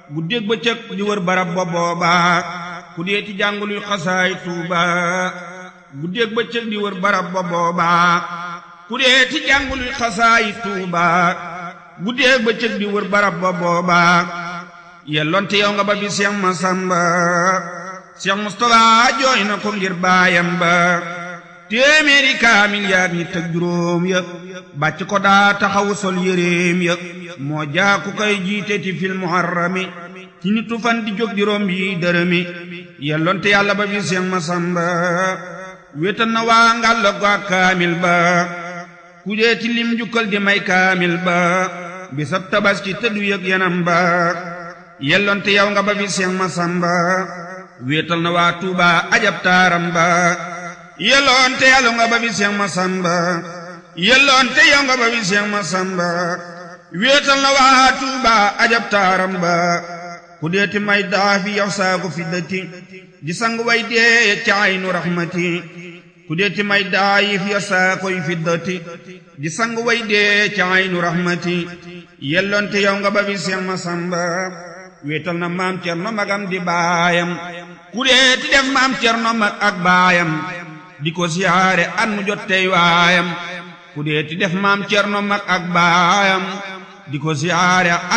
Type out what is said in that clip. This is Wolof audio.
guddeeg bëccëg di wër barab ba booba ku dee ci jànguluy xasaay tuuba guddeeg bëccëg di wër barab ba booba ku dee ci jànguluy xasaay tuuba guddeeg bëccëg di wër barab ba booba yelloonte yow nga ba bi Seex Masamba Seex Mustafa jooy na ko ngir baayam ba téeméeri kaamil yaag ñett ak juróom ya bàcc ko daa taxawu sol yéreem ya moo jaaku koy jiite ti fil muharrami ci nitu fan di jóg di romb yi dërëmi yelloonte yàlla ba bi Seex Masamba wéetal na waa ngàll ko ak kaamil ba ku dee ci lim jukkal di may kaamil ba bisab tabaski tëddu yëg yanam ba yelloonte yow nga ba bi Seex Masamba wéetal na waa Tuuba ajab taaram ba yelloonte yàlla nga ba bi Seex Masamba yelloonte yow nga ba bi Seex Masamba wéetal na waa Tuuba ajab taaram ba ku deeti may daafi yow saaku fiddati di sang way dee ca aynu raxmati ku deeti may daayif yow saakoy fiddati di sang way dee ca aynu raxmati yelloonte yow nga ba bi Seex Masamba wéetal na maam Cerno magam di baayam ku deeti def maam Cerno mag ak baayam di ko siyaare an mu jot tey waayam ku deeti def maam Cerno mag ak baayam di ko siyaare